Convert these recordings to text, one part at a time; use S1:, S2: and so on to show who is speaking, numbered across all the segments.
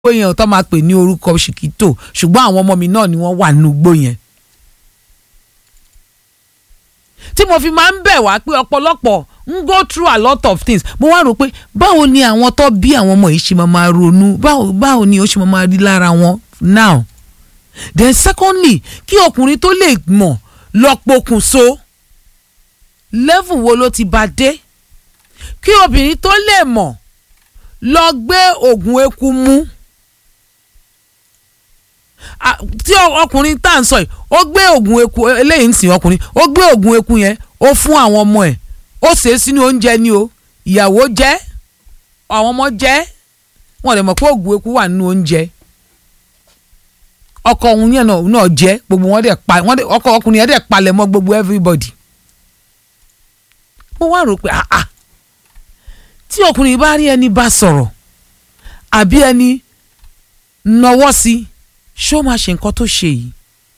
S1: igbó yẹn tó máa pè ní orúkọ ṣìkìtò ṣùgbọ́n àwọn ọmọ mi náà ni wọ́n wà nínú igbó yẹn. tí mo fi máa ń bẹ̀ wá pé ọ̀pọ̀lọpọ̀ ń go through a lot of things mo wá rò pé báwo ni àwọn tó bí àwọn ọmọ yìí ṣe máa máa ronú báwo báwo ni ó ṣe máa máa rí lára wọn now then secondly kí ọkùnrin tó lè mọ̀ lọ pokùnso level wo ló ti bá dé kí obìnrin tó lè mọ̀ lọ gbé oògùn eku mú Ah, tí ọ- ọkùnrin tá à ń sọ yìí ó gbé oògùn eku eléyìí ń sìn ọkùnrin ó gbé oògùn eku yẹn ó fún àwọn ọmọ ẹ̀ ó ṣe é sínú oúnjẹ ni o ìyàwó jẹ àwọn ọmọ jẹ wọn lè mọ̀ pé oògùn eku wà nínú oúnjẹ ọkọ òun yẹn náà náà jẹ gbogbo wọn dẹ̀ pa wọn dẹ̀ ọkọ ọkùnrin yẹn dẹ̀ palẹ̀ mọ́ gbogbo everybody mo wá rò pé ah ah tí ọkùnrin bá rí ẹni bá sọ̀rọ̀ àbí ẹni nọwọ́ sí ṣé ó máa ṣe nǹkan tó ṣe yìí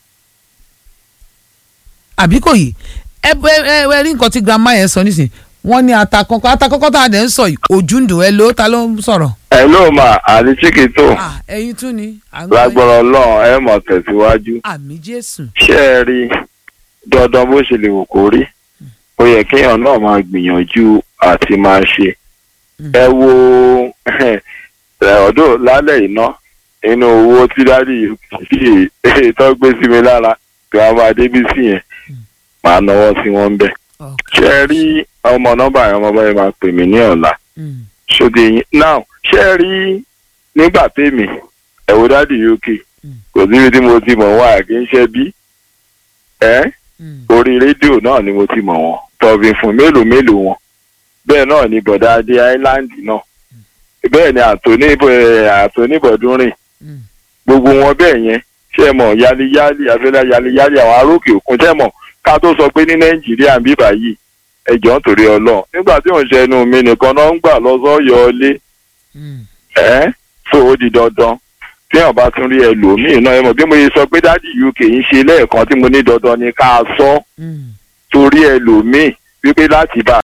S1: àbí kò yìí ẹ ẹ ẹ rí nǹkan tí grandma yẹn sọ nísìnyí wọ́n ní ata kankan ata kankan tá a dẹ̀ ń sọ yìí ojú ń dùn ẹ ló ta ló ń sọ̀rọ̀.
S2: ẹ ló mà àti chiquito
S1: Ah, ẹ̀yin tún ni à ń gbọ́ yín.
S2: lágbára Ọlọ́run ẹ mọ̀ tẹ̀síwájú
S1: àmì jésù.
S2: ṣé ẹ rí dandan bó ṣe lè wò kó rí ó yẹ kéèyàn náà máa gbìyànjú àti máa ṣe ẹ wo ọdún lálẹ́ iná inú owó tí dádì yìí tó gbé sí mi lára girama débísì yẹn màá náwó sí wọn bẹ́ẹ̀ ṣé ẹ rí ọmọ nọ́mbà yẹn ọmọ báyìí máa pè mí ní ọ̀la
S1: Mm,
S2: ṣòde yín now ṣé ẹ rí nígbà tèmi ẹ̀wò dádì uk kò síbi tí mo ti mọ̀ wá kì í ṣe bí ẹ́
S1: mm,
S2: orí rédíò náà ni mo ti mọ̀ wọ́n tọ̀bìn fún mélòó mélòó wọn bẹ́ẹ̀ náà ni bọ̀dá adé island náà bẹ́ẹ̀ ni àtòní àtòní bọ̀dúnrìn
S1: mm.
S2: gbogbo wọn bẹ́ẹ̀ yẹn ṣe mọ̀ yáliyáli àfẹ́lẹ́ yáliyáli àwọn arókè òkun ṣe mọ̀ ká tó sọ pé ní nàìjíríà ń bíbà yìí ẹjọ́ nítorí ọlọ́run nígbà tí òun ṣe ẹnu mi nìkan náà ń gbà lọ sọ́yọ́ ọlé
S1: Mm.
S2: ẹ́ tó ó di dandan tí èèyàn bá tún rí ẹlòmíì náà ẹ mọ̀ bí mo ṣe sọ pé dádì uk ń ṣe lẹ́ẹ̀kan tí mo ní dandan ni ká sọ
S1: Mm.
S2: torí ẹlòmíì wípé láti bá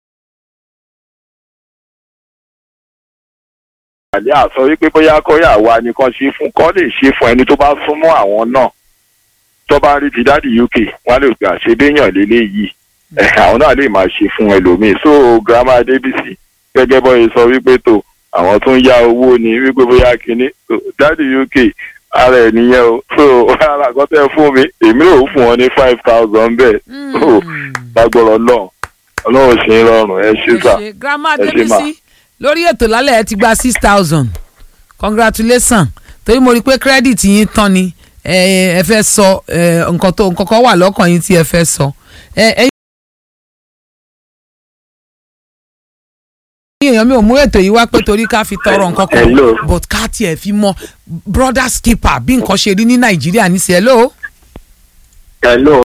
S2: àlẹ́ àsọ wípé bóyá kọ́yà wa nìkan ṣe fún kọ́ lè ṣe fún ẹni tó bá súnmọ́ àwọn náà tó bá rí ti dádì uk wọn lè gbà ṣe béèyàn lélẹ́yìí ẹ̀ àwọn náà lè máa ṣe fún ẹlòmíì so grandma adébísì gẹ́gẹ́ bọ́ ṣe sọ wípé tó àwọn tó ń yá owó ni wípé bóyá kínní so, dádì uk ara ẹ̀ nìyẹn o so ara àkọ́tẹ́ fún mi èmi ò fún wọn ní five thousand bẹ́ẹ̀ so
S1: Mm.
S2: lágbọ́rọ̀ náà ọlọ́run ṣe ń rọrùn ẹ ṣe sà
S1: ẹ ṣe grandma
S2: ẹ ṣe mà.
S1: débísí lórí ètò lálẹ́ ẹ ti gba six thousand congratulations torí mo rí i pé credit yín tán ni ẹ ẹ fẹ́ sọ ẹ, nǹkan tó nǹkan kan wà lọ́kàn yín tí ẹ fẹ́ sọ ẹ ẹ̀yin èèyàn mi ò mú ètò yìí wá pé torí ká fi tọrọ nǹkan kan
S2: Hello.
S1: but ká tiẹ̀ fi mọ brother skipper bí nǹkan ṣe rí ní nàìjíríà ní sí hello.
S2: hello.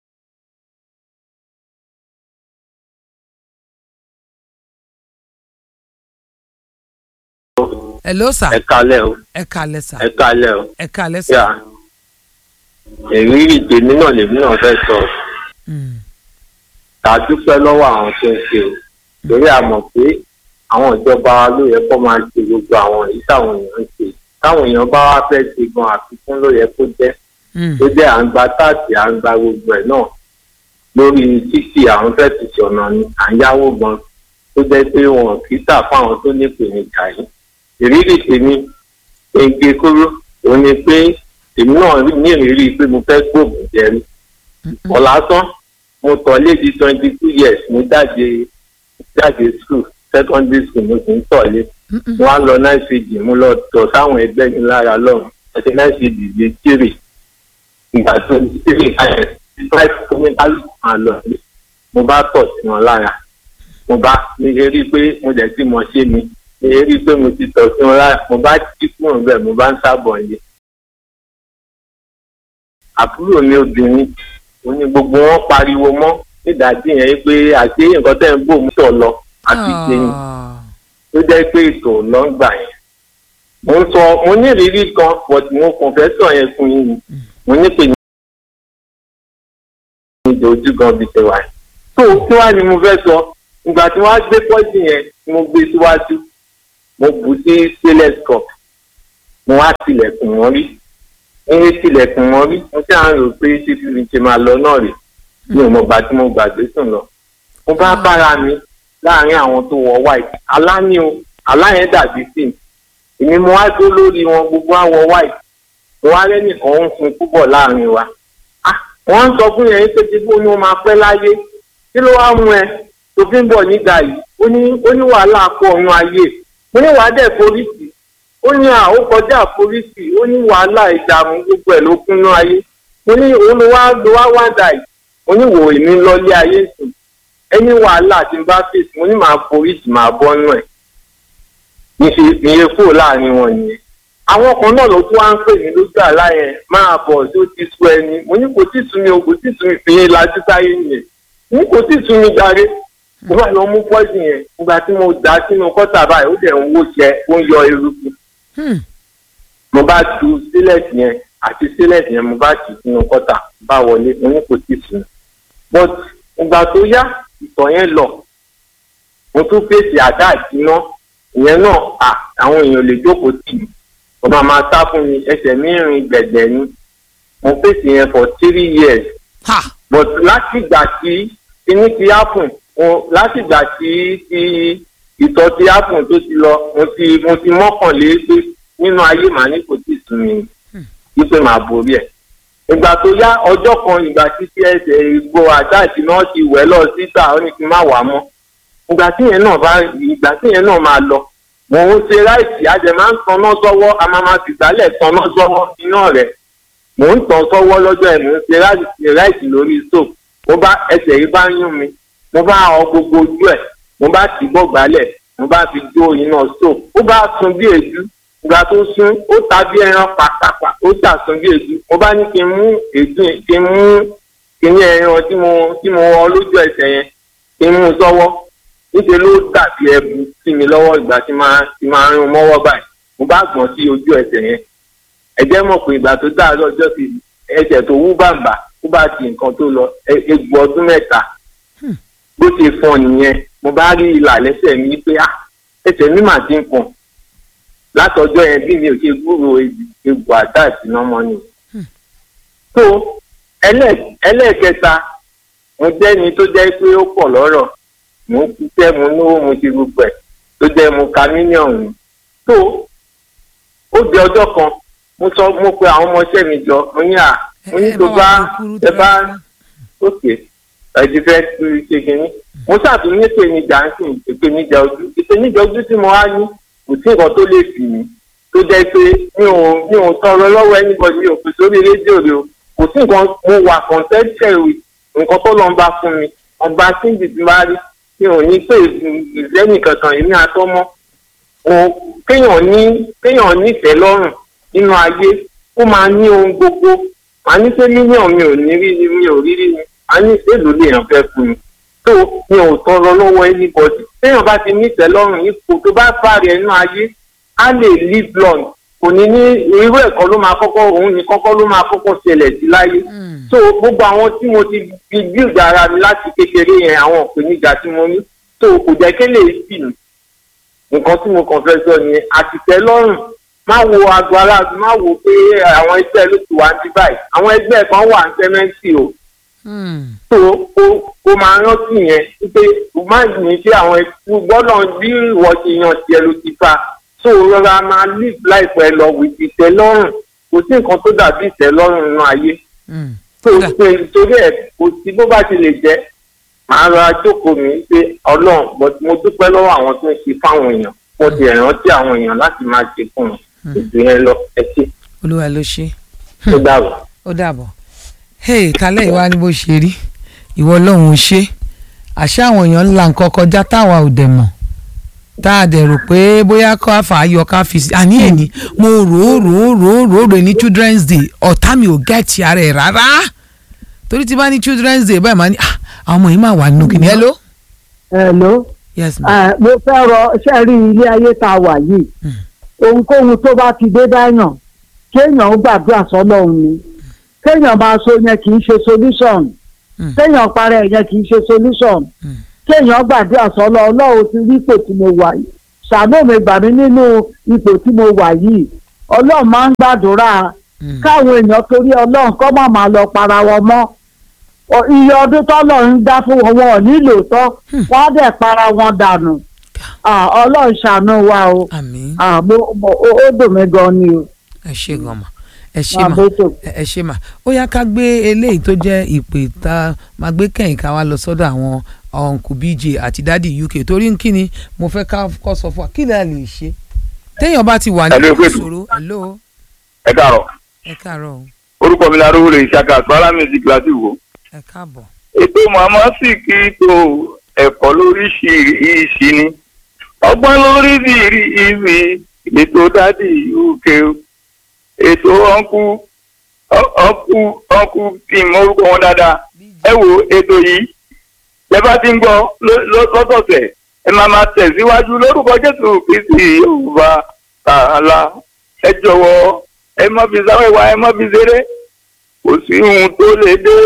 S1: hello sir
S3: ẹ kalẹ o
S1: ẹ kalẹ̀ sir
S3: ẹ kalẹ o
S1: ẹ kalẹ̀ sir.
S3: yà ìrírí tèmi náà lèmi náà fẹ́ sọ
S1: Mm,
S3: ká dúpẹ́ lọ́wọ́ àwọn tó ń ṣe o torí a mọ̀ pé àwọn ìjọba wa ló yẹ kó máa ṣe gbogbo àwọn èyí táwọn èèyàn ń ṣe táwọn èèyàn bá wá fẹ́ ṣe gan àfikún ló yẹ kó jẹ́
S1: mm,
S3: tó jẹ́ à ń gba táàtì à ń gba gbogbo ẹ̀ náà lórí títì àwọn fẹ́ ti ṣọ̀nà ni à ń yáwó gan tó jẹ́ pé wọn kì í tà fún àwọn tó ní ìpèníjà yìí ìrírí tèmi ege kúrú òun ni pé èmi náà ní ìrírí pé mo fẹ́ gbóògùn jẹrí ọ̀làsán mo tọ̀ lédi twenty two years mo jáde jáde school secondary school mo sì ń tọ̀lé
S1: mm, mm.
S3: wọ́n á lọ náà ṣèjì mo lọ tọ̀ sáwọn ẹgbẹ́ mi lára lọ́rùn ẹsẹ̀ náà ṣèjì lè tìrì ìgbà tó ń tìrì ayẹ̀ five kọ́mítálù máa lọ sí mo bá tọ̀ sí wọn lára mo bá mi ṣe rí i pé mo dẹ̀ tí mo ṣe mi mi ṣe rí i pé mo ti tọ̀ sí wọn lára mo bá jí kúrò bẹ́ẹ̀ mo bá ń sábọ̀ yẹ. àbúrò mi obìnrin ó ní gbogbo wọn pariwo mọ́ nídàájí yẹn pé àti nǹkan tẹ́ ń bò mú tọ̀ lọ àti ìgbẹ́yìn
S1: Ah.
S3: tó jẹ́ pé ètò lọ́ngbà yẹn. mo ń sọ mo ní ìrírí kan but mo kàn fẹ́ sọ yẹn fún yín ni. mo ní pè ní ìjọ ojú gan bíi tẹwàá yẹn. tó kí wàá ni mo fẹ́ sọ ìgbà tí wọ́n á gbé pọ́ìsì yẹn mo gbé síwájú mo bù sí stainless cup mo wá tilẹ̀kùn wọn rí ní tilẹ̀kùn wọn rí mo ṣáà ń rò pé títí mi ṣe máa lọ náà rè mi ò mọ̀ gbà tí mo gbàgbé sùn lọ mo bá bára mi láàrin àwọn tó wọ white aláni o aláyẹn dàbí sí èmi mo wá dó lórí wọn gbogbo àwọ white mo wá lẹ́nìkan ń sun púpọ̀ láàrin wa ah wọ́n ń sọ fún yẹn pé tí bó ni wọ́n máa pẹ́ láyé kí ló wá mú ẹ tó fi ń bọ̀ nígbà yìí ó ní ó ní wàhálà pọ̀ ọ̀run ayé mo ní wàá dẹ̀ foríṣì ó ní à ó kọjá foríṣì ó ní wàhálà ìdààmú gbogbo ẹ̀ ló kúnnú ayé mo ní òun ló wá ló wá wá dà yìí mo ní wò èmi lọ́lé ayé sùn ẹni wàhálà tí n bá fèsì mo ní màá foríṣì màá bọ́nú ẹ̀ ìyẹn kúrò láàrin wọn nìyẹn àwọn kan náà ló tún wá ń pè mí lójú àlá yẹn máa bọ̀ tó ti sú ẹni mo ní kò tí ì sú mi o kò tí ì sú mi fi yín lajú táyé nìyẹn mo ní kò tí ì sú mi jàre mo bá lọ mú pọ́ìsì yẹn nígbà tí mo dà á sínú kọ́tà báyìí ó dẹ̀ ń wó jẹ ó ń yọ eruku
S1: Hmm.
S3: mo bá tu sílẹ̀tì yẹn àti sílẹ̀tì yẹn mo bá tì sínú kọ́tà bá wọlé mo ní kò tí ì sú mi but ìgbà tó yá ìtọ̀ yẹn lọ mo tún fèsì àdá ìsiná ìyẹn náà à àwọn èèyàn lè jókòó tì mí mo máa máa sá fún mi ẹsẹ̀ mi rìn gbẹ̀gbẹ̀ ni mo fèsì yẹn for three years
S1: ha
S3: but láti ìgbà tí kíní ti happen mo láti ìgbà tí ti ìtọ̀ ti happen tó ti lọ mo ti mo ti mọ́kànlé pé nínú ayé màá ní kò tí ì sún mi ni wípé màá borí ẹ̀ ìgbà tó yá ọjọ́ kan ìgbà tí tí ẹsẹ̀ ìgbò àtàtì náà ti wẹ̀ lọ síta ó ní kí n má wà mọ́ ìgbà tí yẹn náà bá ìgbà tí yẹn náà máa lọ mò ń ṣe ráìtì àjẹ máa ń tanná sọ́wọ́ a máa máa fìgbálẹ̀ tanná sọ́wọ́ iná rẹ̀ mò ń tàn sọ́wọ́ lọ́jọ́ ẹ̀ mò ń ṣe ráìtì ráìtì lórí stove mo bá ẹsẹ̀ yìí bá yún mi mo bá ọ gbogbo ojú ẹ̀ mo bá tì bọ́ gbálẹ̀ mo bá fi jó iná stove ó bá sun bí èédú ìgbà tó sún ó ta bí ẹran pàtàpà ó tà sun bí èédú mo bá ní kí n mú èédú yẹn kí n mú kíní ẹran tí mo tí mo wọ lójú ẹsẹ̀ yẹn kí n mú sọ́wọ́ níṣẹ́ ló dàbí ẹbu sí mi lọ́wọ́ ìgbà tí máa tí máa rún mọ́wọ́ báyìí mo bá gbọ̀n sí ojú ẹsẹ̀ yẹn ẹ̀jẹ̀ mọ̀ pé ìgbà tó dáa lọ́jọ́ sí ẹsẹ̀ tó wú bàǹbà ó bá ti nǹkan tó lọ e- egbò ọdún mẹ́ta bó ṣe fọn nìyẹn mo bá rí ìlà lẹ́sẹ̀ mi pé ah ẹsẹ̀ mi mà ti ń pọ̀n látọjọ́ yẹn bí mi ò ṣe gbúrò egbò àdá ìsinamọ́ ni. tó ẹlẹ́- ẹlẹ́ẹ̀kẹta mo jẹ́ ni tó jẹ́ pé ó pọ̀ lọ́rọ̀ mo ń ṣiṣẹ́ mo náwó mo ti gbogbo ẹ̀ tó jẹ́ mo ka mílíọ̀nù tó ó di ọjọ́ kan mo sọ mo pe àwọn ọmọọṣẹ́ mi jọ mo ní à mo ní tó bá ẹ bá òkè ẹ̀dí fẹ́ tu ṣe kínní mo ṣàtúnyẹ ní ìpèníjà ń sìn ìpèníjà ojú ìpèníjà ojú tí mo wá ní kò sí nǹkan tó lè fì mí tó jẹ́ pé mi ò mi ò tọrọ lọ́wọ́ anybody mi ò pè sórí rédíò rẹ o kò sí nǹkan mo wà contented with nǹkan tó lọ́n bá fún mi ọba síbi tí bá rí mi ò ní pé ìlẹ́nì kankan èmi àtọ́mọ́ o kéèyàn ní kéèyàn nífẹ̀ẹ́ lọ́rùn nínú ayé ó máa ní ohun gbogbo màá ní pé mílíọ̀nù mi ò ní rí ni mi ò rí rí ni màá ní èlò lèèyàn fẹ́ fún mi tó mi ò tọrọ lọ́wọ́ anybody téèyàn bá ti nífẹ̀ẹ́ lọ́rùn ipò tó bá fàárẹ̀ nínú ayé á lè live long kò ní ní irú ẹ̀kọ́ ló máa kọ́kọ́ òun ní kọ́kọ́ ló máa kọ́kọ́ ṣẹlẹ̀ sí láyé so gbogbo àwọn tí mo ti fi build ara mi láti kékeré yẹn àwọn ìpèníjà tí mo ní tó kò jẹ́ kí lè sì mí nǹkan tí mo kàn fẹ́ sọ ni àtìtẹ́ lọ́rùn má wo aago aláàbò má wo pé àwọn ẹgbẹ́ ló ti wá ní báyìí àwọn ẹgbẹ́ kan wà ní sẹ́mẹ́ǹtì o tó o o máa rántí yẹn wípé o má ní sí àwọn ẹkú gbọ́dọ̀ bí ìwọ ti yan tiẹ̀ ló ti fa tó o rọra máa live life ẹ lọ with ìtẹ́lọ́rùn kò sí nǹkan tó dàbí ìtẹ́lọ́rùn nínú ayé tó o pé torí ẹ̀ kò sí bó bá ti lè jẹ́ màá rọra jókòó mi pé ọlọ́run but mo dúpẹ́ lọ́wọ́ àwọn tó ń ṣe fáwọn èèyàn mo ti rántí àwọn èèyàn láti máa ṣe fún wọn ètò yẹn lọ ẹ ṣe
S1: olúwa ló ṣe
S3: tó dàbọ̀.
S1: ó dàbọ̀ hey kálẹ̀ ìwà ni bó ṣe rí ìwọ ọlọ́run ò ṣe àṣé àwọn èèyàn ńlá nǹkan kọjá táwa ò dẹ̀ mọ̀ tá a dẹ̀ rò pé bóyá ká fà á yọ ká fi sí àní èní mo rò ó rò ó rò ó rò ó rò ní children's day ọ̀tá mi ò gẹ̀ẹ́tì ara ẹ̀ rárá torí tí bá ní children's day báyìí máa ní "Ah, àwọn ọmọ yìí máa wà nínú kìnìún hello
S4: Hello.
S1: yes ma
S4: Eh, mo fẹ́ rọ ṣe rí ilé ayé tá a wà yìí ohunkóhun tó bá ti dé báyàn kéèyàn ó gbàdúrà sọ́lọ́run ni kéèyàn máa so yẹn kì í ṣe solution
S1: Mm.
S4: kéèyàn parẹ́ yẹn kì í ṣe solution
S1: Mm.
S4: kéèyàn gbàdúrà sọ́lọ́ ọlọ́run ti rí ipò tí mo wà yìí ṣàánú mi gbà mí nínú ipò tí mo wà yìí ọlọ́run máa ń gbàdúrà
S1: Mm.
S4: káwọn èèyàn torí ọlọ́run kọ́ má máa lọ para wọn mọ́ Ọ- iye ọdún tọ́lọ́run dá fún wọn wọn ò nílò tọ́ wọ́n á dẹ̀ para wọn dànù Ah, ọlọ́run ṣàánú wa o
S1: àmín
S4: Ah, mo- mo- ó ó dùn mí gan ni o
S1: ẹ ṣe gan ma ẹ ṣe
S4: máa
S1: ma
S4: bẹ́tò.
S1: ẹ ẹ ṣe mà ó yá ká gbé eléyìí tó jẹ́ ìpè tá a máa gbé kẹ́yìn ká wá lọ sọ́dọ̀ àwọn uncle bj àti dadi uk torí kí ni mo fẹ́ ká kọ́ sọ fún wa kí lè lè ṣe téèyàn bá ti wà ní
S2: Hello, Kwetu.
S1: ìṣòro hello
S2: ẹ káàárọ̀
S1: ẹ káàárọ̀ o
S2: orúkọ mi larúwò lè ṣàkà sọ́lá music láti wò.
S1: ẹ káàbọ̀
S2: ètò màmá sì kí tó ẹ̀kọ́ lóríṣiríṣi ni ọgbọ́n lóríṣiríṣi ètò dádì uk ètò ọ̀nkú ọ̀nkú ọ̀nkú tí mo orúkọ wọn dáadáa ẹ wo ètò yìí ẹ bá ti ń gbọ́ ló- ló- lọ́sọ̀ọ̀sẹ̀ ẹ máa máa tẹ̀síwájú lórúkọ jésù kristi yorùbá tààlà ẹ jọ̀wọ́ ẹ má fi sáwẹ́wà ẹ má fi ṣeré kò sí ohun tó lè dé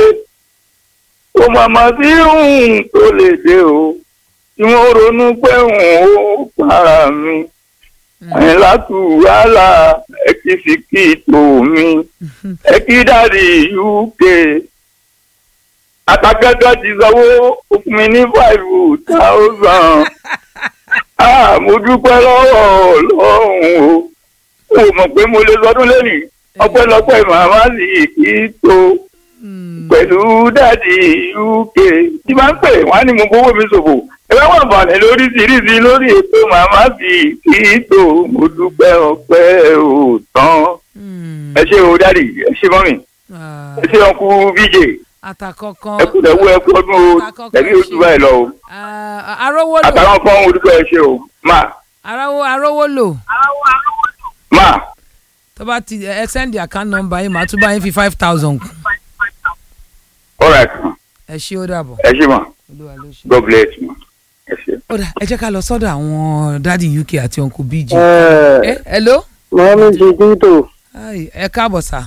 S2: ó màmá sí ohun tó lè dé o tí wọ́n ronú pé òun ó para mi àyìnlá tù wàhálà ẹ kì í sì kí ìtò mi ẹ kí dáàdi uk àtàkẹ́kẹ́ ti sanwó ó fún mi ní five thousand ah mo dúpẹ́ lọ́wọ́ ọlọ́run o mo mọ̀ pé mo lè sọdún lẹ́nìí ọpẹ́lọpẹ́ màmá sì kí í tó pẹ̀lú dáàdi uk tí máa ń pè wọ́n á ní mo gbowó mi ṣòfò ẹ bá wà balẹ̀ lóríṣiríṣi lórí ètò màmá sì kí í tó mo dúpẹ́ ọpẹ́ ò tán ẹ ṣé o dáàdi ẹ ṣé mọ́mì ẹ ṣé ọkú bj
S1: àtàkọ́kọ́
S2: ẹ kú lẹ́wọ́ ẹ kú ọdún o tẹ̀lé ojú báyìí lọ o
S1: arówó lò
S2: àtàwọn kan olùkọ́ ẹ ṣé o máa
S1: arówó arówó lò
S2: máa
S1: tó bá ti ẹ send the account number yìí màá tún bá yín fi five thousand kù
S2: alright
S1: ẹ ṣé ó dàbọ̀
S2: ẹ ṣé ma
S1: olúwa ló ṣe.
S2: god bless ma ẹ ṣé.
S1: ó dà ẹ jẹ́ ká lọ sọ́dọ̀ àwọn dádì uk àti uncle bj.
S5: ẹ
S1: ẹ hello.
S5: mọ́mí chiquito
S1: Hi, ẹ káàbọ̀ sà.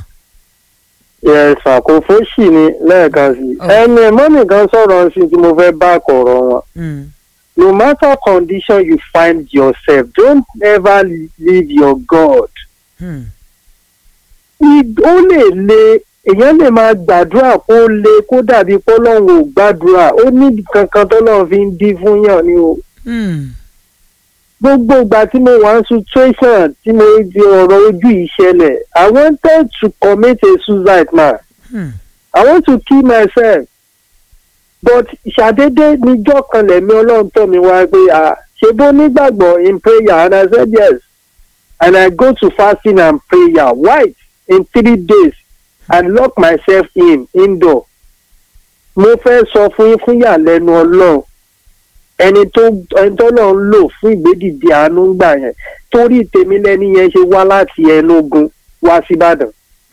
S5: yẹ̀sà kò fóṣì ni lẹ́ẹ̀kan sí i
S1: Oh.
S5: ẹni mọ́mí kan sọ̀rọ̀ sí tí mo fẹ́ bá kọ̀rọ̀ wọn
S1: Mm.
S5: no matter condition you find yourself don't ever leave your God
S1: Hmm.
S5: I- ó lè le èèyàn lè máa gbàdúrà kó le kó dàbí pọ́lọ́hún ò gbàdúrà ó ní kankan tọ́lọ́run fi ń dín fún yàn ni o
S1: Hmm.
S5: gbogbo ìgbà tí mo wà ní situation tí mo di ọ̀rọ̀ ojú ìṣẹ̀lẹ̀ I wanted to commit a suicide man
S1: Hmm.
S5: I want to kill myself but ṣàdédé níjọ́ kan lẹ̀mí ọlọ́run tọ̀ mí wá pé à ṣe bó nígbàgbọ́ in prayer and I said yes and I go to fasting and prayer white in three days and lock myself in indoor mo fẹ́ sọ fún yín fún ìyàlẹ́nu ọlọ́run ẹni tó ẹni tó lọ́ọ́ ń lò fún ìgbédìde àánú gbà yẹn torí tèmi lẹ́ni yẹn ṣe wá láti Ẹnugun wá síbàdàn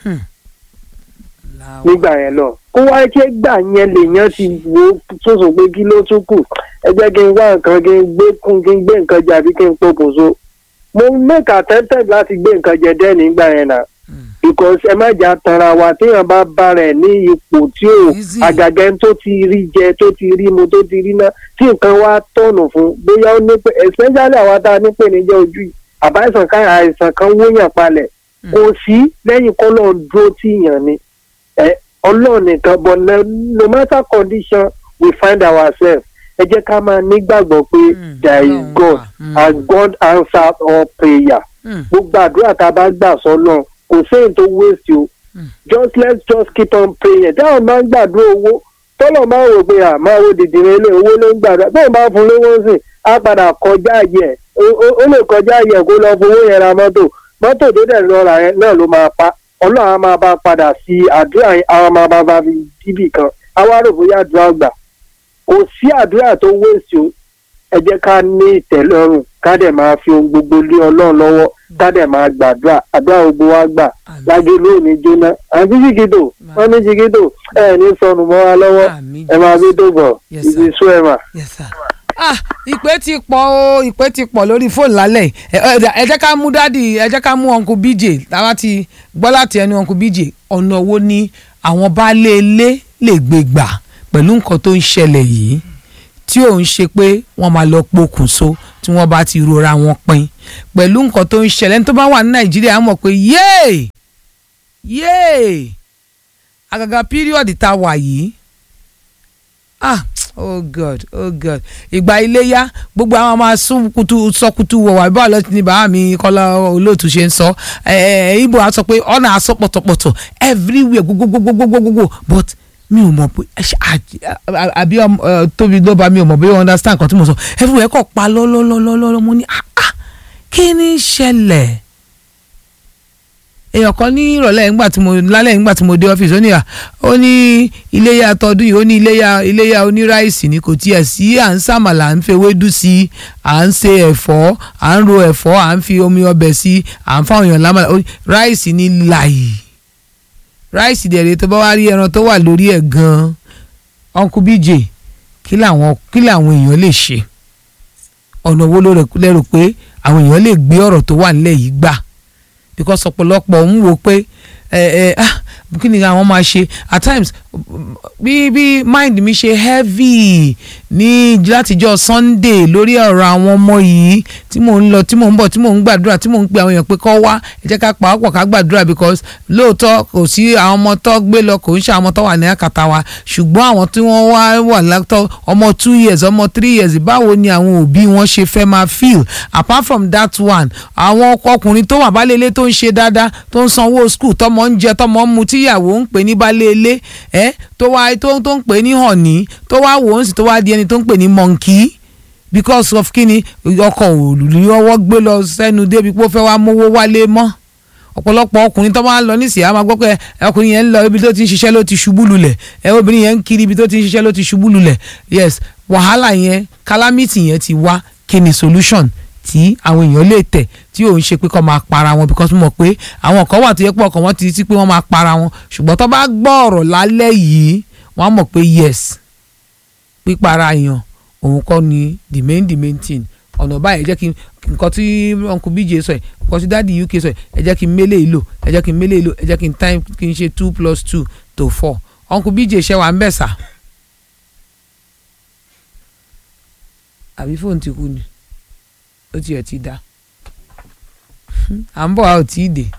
S1: Láwọ̀.
S5: nígbà yẹn lọ kó wá jẹ́ gbà yẹn lèèyàn ti wo sọ̀sọ̀ pé kí ló tún kù ẹ jẹ́ kí n wá nǹkan kí n gbé kún kí n gbé nǹkan jẹ àbí kí n pokùnso mo make attempted láti gbé nǹkan jẹ dẹ́ nígbà yẹn náà because ẹ má jà tanra wa téèyàn bá bá rẹ̀ ní ipò tí ò
S1: Easy.
S5: àgàgẹ́ tó ti rí jẹ tó ti rí mu tó ti rí ná tí nǹkan wá tọ̀nù fún bóyá ó ní pé especially àwa tá a ní pè ní jẹ́ ojú yìí àbáìsàn kan àìsàn kan wóyàn palẹ̀ kò sí lẹ́yìn kọ́ lọ́ọ́ dúró tíyàn ni ẹ ọlọ́run nìkan but no, no matter condition we find ourselves ẹ jẹ́ ká máa nígbàgbọ́ pé
S1: Mm,
S5: there is
S1: Ọlọ́run
S5: God
S1: wà. Mm.
S5: and God answers all prayer
S1: Hmm.
S5: gbogbo àdúrà tá a bá gbà sọ́nà kò séyìn tó waste o just let's just keep on praying táwọn máa ń gbàdúrà owó tọ́lọ̀ máa ń rò pé à máa wo dìdìrín ilé owó ló ń gbàdúrà bẹ́ẹ̀ máa fún lówó sí á padà kọjá àyè ẹ̀ ó- ó ó lè kọjá àyè ẹ̀ kó lọ fowó yẹn ra mọ́tò mọ́tò tó dẹ̀ lọ rà yẹn náà ló máa pa ọlọ́run á máa bá padà sí àdúrà yẹn àwọn máa bá bá fi díbì kan á wá rò bóyá àdúrà gbà kò sí àdúrà tó waste o ẹ jẹ́ ká ní ìtẹ́lọ́rùn ká dẹ̀ máa fi ohun gbogbo lé ọlọ́run lọ́wọ́ ká dẹ̀ máa gbàdúrà àdúrà gbogbo wa gbà
S1: Àmín.
S5: lágé lónìí jóná àti jìgìdò wọn ní jìgìdò ẹ ní sọnù mọ́ wa lọ́wọ́
S1: Àmín,
S5: ẹ máa bí tó bọ̀
S1: Yes,
S5: ìdí
S1: sir.
S5: sú ẹ mà.
S1: yes sir. ah ìpè ti pọ̀ o ìpè ti pọ̀ lórí fóònù lálẹ́ yìí. ẹ ẹ ẹ jẹ́ ká mú dádì ẹ jẹ́ ká mú uncle bj táwa ti gbọ́ láti ẹnu uncle bj ọ̀nà wo ni àwọn baálé ilé lè gbé gbà pẹ̀lú nǹkan tó ń ṣẹlẹ̀ yìí tí ò ń ṣe pé wọ́n máa lọ pokùnso tí wọ́n bá ti rora wọn pin pẹ̀lú nǹkan tó ń ṣẹlẹ̀ ní tó bá wà ní nàìjíríà á mọ̀ pé yéè yéè àgàgà píríọ̀dì tá a wà yìí ah oh god oh god ìgbà iléyá gbogbo àwọn máa sún kutu sọkutu wọ̀ wá bá ọlọ́tí ní bàá mi kọ́lá olóòtú ṣe ń sọ ẹ̀ ẹ̀ ibo á sọ pé ọ̀nà àsọ pọ̀tọ̀pọ̀tọ̀ everywhere gbogbogbogbogbogbogbò but mi ò mọ̀ pé àbí tóbi ló bá mi ò mọ̀ bí wọ́n understand nǹkan tí mo sọ everywhere kọ̀ pa lọ́lọ́lọ́lọ́lọ́ mo ní ah ah kí ni ṣẹlẹ̀ èèyàn kan ní ìrọ̀lẹ́ nígbà tí mo lálẹ́ nígbà tí mo dé ọ́fíìsì ó ní à ó ní iléyà tọdún yìí ó ní iléyà iléyà oníráìsì ni kò tiẹ̀ sí à ń sàmàlà à ń fi ewédú sí i à ń ṣe ẹ̀fọ́ à ń ro ẹ̀fọ́ à ń fi omi ọbẹ̀ sí i à ń fáwọn èèyàn lámàlà ráìsì ní láyì ráìsì dẹ̀rẹ̀ tó bá wá rí ẹran tó wà lórí ẹ̀ gan-an uncle bj kí làwọn kí làwọn èèyàn lè ṣe ọ̀nà wo ló lérò pé àwọn èèyàn lè gbé ọ̀rọ̀ tó wà nílẹ̀ yìí gbà because ọ̀pọ̀lọpọ̀ ń wo pé ẹ ẹ ah kí ni àwọn máa ṣe at times bí bí mind mi ṣe heavy ní látijọ́ sunday lórí ọ̀rọ̀ àwọn ọmọ yìí tí mò ń lọ tí mò ń bọ̀ tí mò ń gbàdúrà tí mò ń pe àwọn èèyàn pé kọ́ wá ẹ jẹ́ ká pàápọ̀ ká gbàdúrà because lóòótọ́ kò sí àwọn ọmọ tó gbé lọ kò ń ṣe àwọn ọmọ tó wà ní àkàtà wa ṣùgbọ́n àwọn tí wọ́n wá wà látọ̀ ọmọ two years ọmọ three years báwo ni àwọn òbí wọn ṣe fẹ́ máa feel apart from that one àwọn ọkùnrin tó wà bálé ilé tó ń ṣe dáadáa tó ń sanwó school tọmọ ń jẹ tọmọ ń mu tíyàwó ń pè ní bálé ilé ẹ tó wá tó tó ń pè ní hànní tó wá wò ó sì tó wá di ẹni tó ń pè ní monkey because of kíni ọkọ̀ òòlù ọwọ́ gbé lọ sẹ́nu débi pé ó fẹ́ wá mówó wálé mọ́ ọ̀pọ̀lọpọ̀ ọkùnrin tó máa ń lọ nísìnyí a máa gbọ́ pé ọkùnrin yẹn ń lọ ibi tó ti ń ṣiṣẹ́ ló ti ṣubú lulẹ̀ ẹ obìnrin yẹn ń kiri ibi tó ti ń ṣiṣẹ́ ló ti ṣubú lulẹ̀ yes wàhálà yẹn calamity yẹn ti wá kí ni solution tí àwọn èèyàn lè tẹ̀ tí ò ń ṣe pé kọ́ máa para wọn because mo mọ̀ pé àwọn kan wà tó yẹ pé ọkàn wọn ti ti pé wọ́n máa para wọn ṣùgbọ́n tó bá gbọ́ ọ̀rọ̀ lálẹ́ yìí wọ́n á mọ̀ pé yes pípara èèyàn òun kọ́ ni the main the main thing ọ̀nà báyìí ẹ jẹ́ kí nǹkan tí uncle bj sọ ẹ̀ nǹkan tí dáàdi uk sọ ẹ̀ ẹ jẹ́ kí n mélé ìlò ẹ jẹ́ kí n mélé ìlò ẹ jẹ́ kí n time kí n ṣe two plus two to four uncle bj ṣe wà ń bẹ̀ sà àbí fóònù ti kú ni ó tiẹ̀ ti dá à ń bọ̀ a ò tí ì dé